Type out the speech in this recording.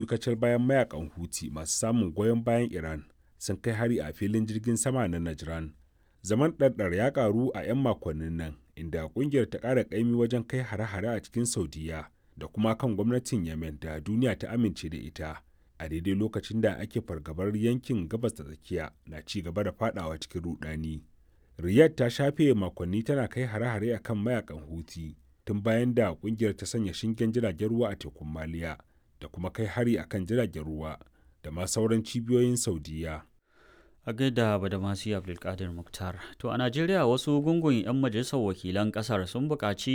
kacal bayan mayakan huti masu samun goyon bayan iran sun kai hari a filin jirgin sama na najran zaman ɗarɗar ya ƙaru a 'yan makonnin nan inda ƙungiyar ta ƙara ƙaimi wajen kai hare-hare a cikin saudiya da kuma kan gwamnatin yemen da duniya ta amince da ita a daidai lokacin da ake fargabar yankin gabas da tsakiya na ci gaba da fadawa cikin rudani riyadh ta shafe makonni tana kai hare-hare akan mayakan huti tun bayan da kungiyar ta sanya shingen jiragen ruwa a tekun maliya da kuma kai hari akan jiragen ruwa da ma sauran cibiyoyin saudiya a gaida badamasi abdulkadir muktar to a najeriya wasu gungun 'yan majalisar wakilan kasar sun buƙaci